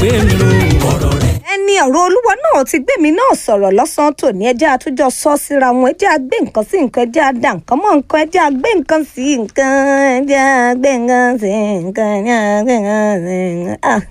gbé mi ro ọ̀rọ̀ rẹ̀. ẹni ọ̀rọ̀ olúwa náà ti gbé mi náà sọ̀rọ̀ lọ́sàn-án tòní ẹjẹ́ àtúnjọ sọ síra wọn ẹjẹ́ àgbé nǹkan sí nǹkan ẹjẹ́ àdá nǹkan mọ́ nǹkan ẹjẹ́ àgbé nǹkan sí nǹkan ẹjẹ́ àgbé nǹkan sí nǹkan ẹjẹ́ àgbé nǹkan sí nǹkan. Ah.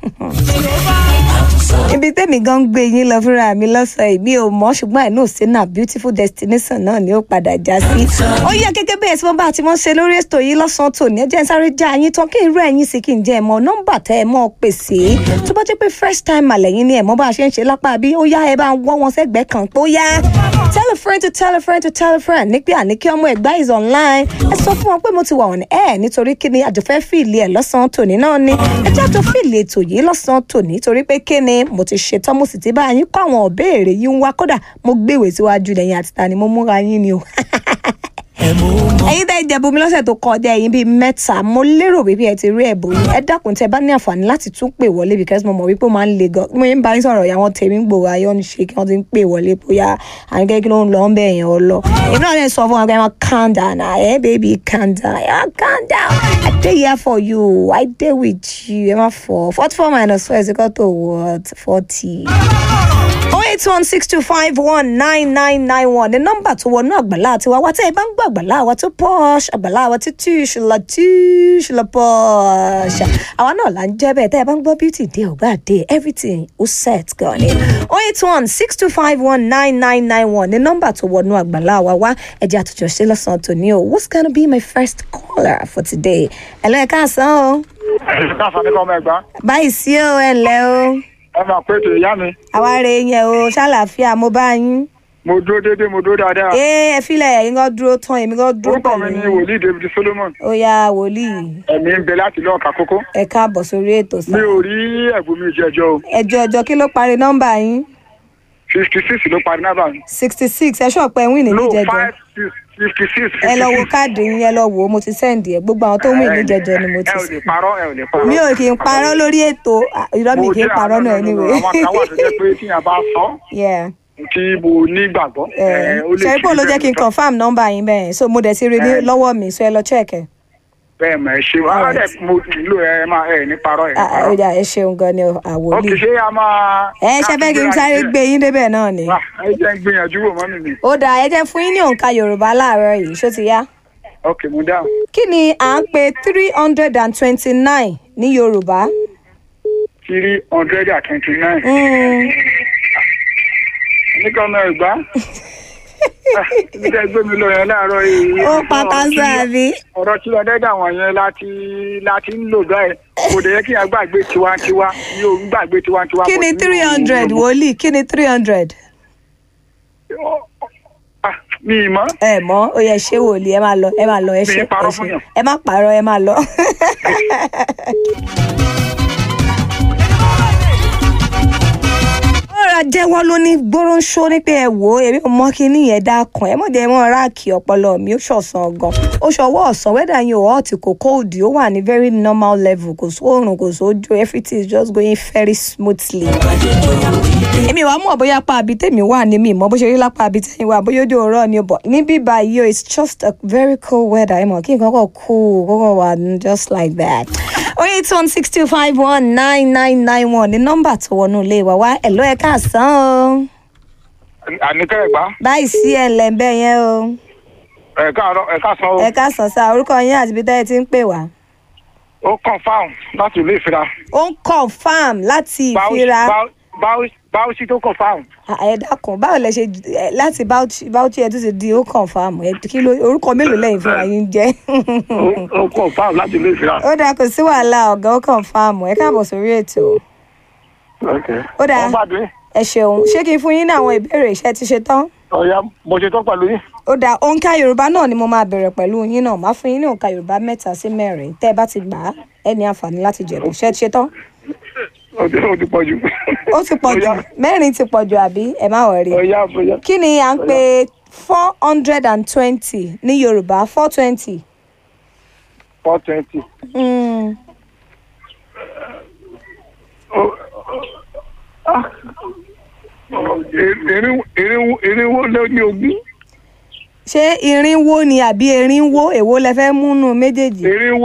ibi tẹ́mi gan ń gbé yín lọ fúnra mi lọ́sàn-án èmi ò mọ̀ ṣùgbọ́n àìní òsínà beautiful destination náà ni ó padà já sí. ó yẹ gẹ́gẹ́ bẹ́ẹ̀ tí wọ́n bá ti mọ́ ṣe lórí ètò yìí lọ́sàn-án tòní ẹ jẹ́ n sáré já yín tán kí n rú ẹ̀yìn sí kí n jẹ́ ẹ mọ nọ́mbà tẹ́ ẹ mọ́ pèsè tó bá jẹ́ pé first time àlẹ́yìn ni ẹ̀ mọ́ bá a ṣe ń ṣe lápá bí ó yá ẹ bá ń wọ́ wọn sẹ́gbẹ̀ẹ́ kan pé ó yá tell a friend to tell a friend to tell a friend ní pé àní kí ọmọ ẹ̀gbá is online ẹ sọ fún wọn pé mo ti wà on air nítorí kí ni àjọfẹ́ fìlì ẹ̀ lọ́sàn-án tòní náà ni ẹ jẹ́ àjọ fìlì ètò yìí lọ́sàn-án tòní torí pé kí ni mo ti ṣetán mo sì ti bá yín kọ́ àwọn ìbéèrè yín wá kódà mo gbéwèé síwájú lẹ́yìn àti ta ni mo múra yín ni o ẹ mú mọ́. ẹ̀yin tẹ́ ẹ jẹ̀bù mi lọ́sẹ̀ tó kọjá ẹ̀yin bíi mẹ́ta mo lérò wípé ẹ ti rí ẹ̀bùn yín ẹ dákun tẹ́ ẹ bá ní àǹfààní láti tún pè wọlé because mo mọ̀ wípé ó máa ń le gan mo yín bá yín sọ̀rọ̀ ìyá wọn tèmi ń gbòòrò ayọ́ ní ṣe kí wọ́n ti ń pè wọlé bóyá àwọn kẹ́kẹ́ ló ń lọ ń bẹ̀ yẹn ọ lọ èmi náà lè sọ fún wọn pé wọn calm down na ẹ baby calm down ẹ calm down I dey here for you I dey with you ẹ má fọ forty four minus four is equal to what forty. 08162519991 ní nọ́mbà tó wọnú àgbàlá àti wàá tẹ́ ẹ bá ń gbọ́ àgbàlá àwa tó posh àgbàlá àwa tó tush la tush la posh àwa náà là ń jẹ́ bẹ́ẹ̀ tẹ́ ẹ bá ń gbọ́ beauty day ọ̀gbà day everything ó set gan ni 08162519991 ní nọ́mbà tó wọnú àgbàlá àwa wá ẹ̀jẹ̀ àtúnjọ ṣe lọ́sàn-án tòní o what's gonna be my first caller for today ẹ̀ lọ́ọ́ ẹ̀ka àsán o ẹ̀sìn náà fani kọ́ ọmọ ẹ̀gbá báyìí sí o ẹ̀ ǹlẹ́ o ẹ máa pé ètò ìyá mi àwa rè é yẹn o ṣàlàáfíà mo bá yín. mo dúró déédéé mo dúró dáadáa ee ẹ filẹ ẹyin kan dúró tán èmi kan dúró orúkọ mi ni wòlíì david solomon ó yá wòlíì ẹ̀mí ń bẹ láti lọ́ọ̀ka kókó ẹ káàbọ̀ sórí ètò mi sá ò rí ẹ̀bùn mi jẹjọ o ẹjọ ọjọ kí ló parí nọ́mbà yín fifty six ló parí náà báyìí sixty six ẹ ṣọpẹ win ní no jẹjọ five six fifty six ẹ lọ wo káàdì yín ẹ lọ wò ó mo ti sẹ́ǹdì ẹ gbogbo àwọn tó win ní jẹjọ ni mo ti ẹ ò lè sẹ́ parọ́ ẹ ò lè parọ́ mi ò kì í parọ́ lórí ètò à, irọ́ mi Mo kì í jẹ́ parọ́ àánú náà nínú anyway àwọn kan wà tó jẹ́ pé tíyàn bá sọ yeah tí mo nígbàgbọ́ ẹ, ó lè ṣe pé ṣe ló jẹ́ kí n bẹ́ẹ̀ confam nọ́mbà yín bẹ́ẹ̀ so mo dẹ̀ ti rí ní Eh. lọ́wọ́ mi so ẹ lọ check ẹ. bẹ́ẹ̀ mọ̀ ẹ ṣe wá Alright. dẹ̀ mo nílò ẹ máa ẹ ní parọ́ ẹ ní Ah, ah, ó parọ́ dà, ẹ ṣeun gan ni ó àwòlí kì í ṣe a máa. ẹ ṣe fẹ́ kí n sáré gbé yín débẹ̀ náà ni. Wá, ẹ jẹ́ ń gbìyànjú wò mọ́ mi mi. ó dáa ẹ jẹ́ fún yín ní òǹkà yorùbá láàárọ̀ yìí ṣó ti yá. ok mo dáhùn. kí ni à ń pe three hundred and twenty-nine ní yorùbá. three hundred and twenty-nine. Mm, nígbà ọmọ ẹ̀gbá. ibi tẹ́ gbé mi lọ yẹn láàárọ̀ yìí. ó pàkásọ àbí. ọ̀rọ̀ tí lọ dẹ́dà wọ̀nyẹn láti láti ń lò báyìí kò dẹ̀ yẹ kí yẹn gbàgbé tiwantiwa ní òun gbàgbé tiwantiwa. kí ni but mi ò- three hundred wòlíì kí ni three hundred. Ah, mi ì mọ̀. ẹ mọ ó yẹ ṣé wòlíì ẹ máa lọ ẹ máa lọ ẹ Mi ṣe ì parọ́ ẹ fún ṣe yàn. ẹ má parọ́ ẹ máa lọ. ọ̀rọ̀ jẹ́wọ́ ló ní gbóróńṣó ní pé ẹ wò ó èmi ò mọ kí ní yẹn dákan ẹ mọ̀jẹ̀ mọ́ ráàkì ọpọlọ mi ó ṣọ̀sán gan ó ṣọwọ́ ọ̀sán wẹ́dà yín ò hot kò cold ó wà ní very normal level kò sóòrùn kò sójú everything is just going very smoothly èmi wàá mọ̀ bóyá apá àbí tèmi wà ní mi mọ̀ bó ṣe rí lápá àbí tẹ̀yìn wà bóyá ojú ọ̀rọ̀ ni o bọ̀ níbí báyìí o it's just a very cool weather ẹ mọ̀ kí nǹkan kọ̀ cool kókò wà just like that. oh eight one six two five one nine nine nine one ní nọ́mbà tó wọnú ilé wa wá ẹ̀lọ́ ẹ̀ káàsán o àníkẹ́ ẹ̀gbá báyìí sí ẹ̀ ńlẹ̀ ń bẹ́ yẹn o ẹ̀ka àárọ̀ ẹ̀ka sọ ẹ̀ káàsán sá orúkọ yín àti ibi tẹ́ ẹ ti ń pè wá. ó confam láti ilé ìfira. ó ń confam láti ìfira báwùsí tó confam. Ah, ẹ dákun báwo lẹ ṣe ẹ, láti Bauchi Bauchi ẹ tún ti di ó confam ẹ kí ló orúkọ mélòó lẹ́yìn fúnra yín jẹ́. ó confam láti ilé ìfira. ó dáa kò sí wàhálà ọ̀gá ó confam ẹ káàbọ̀ sórí ètò Ó dáa. wọ́n gbàdúrà ẹ ṣeun ṣé kí n fún yín ní àwọn ìbéèrè iṣẹ́ ti ṣe tán. ọ̀ya mo ṣe tán pẹ̀lú yín. ó dáa òǹkà yorùbá náà ni mo máa bẹ̀rẹ̀ pẹ̀lú yín náà máa fún yín ní òǹkà yorùbá mẹ́ta sí mẹ́rin tẹ́ ẹ bá ti gbà á ẹ ní àǹfààní láti jẹ̀bù ṣé ẹ ti ṣe tán. ó ti ó ti pọ̀ jù. ó ti pọ̀ jù Ọ̀ya. mẹ́rin ti pọ̀ jù àbí ẹ má wọrí. ọ̀ya ọ̀ya kí ni à ń pè four hundred and twenty ní yorùbá four twenty. four twenty. irinwó lé ní ogún. ṣé irinwó ni àbí erinwó èwo lẹ fẹ́ múnú méjèèjì. irinwó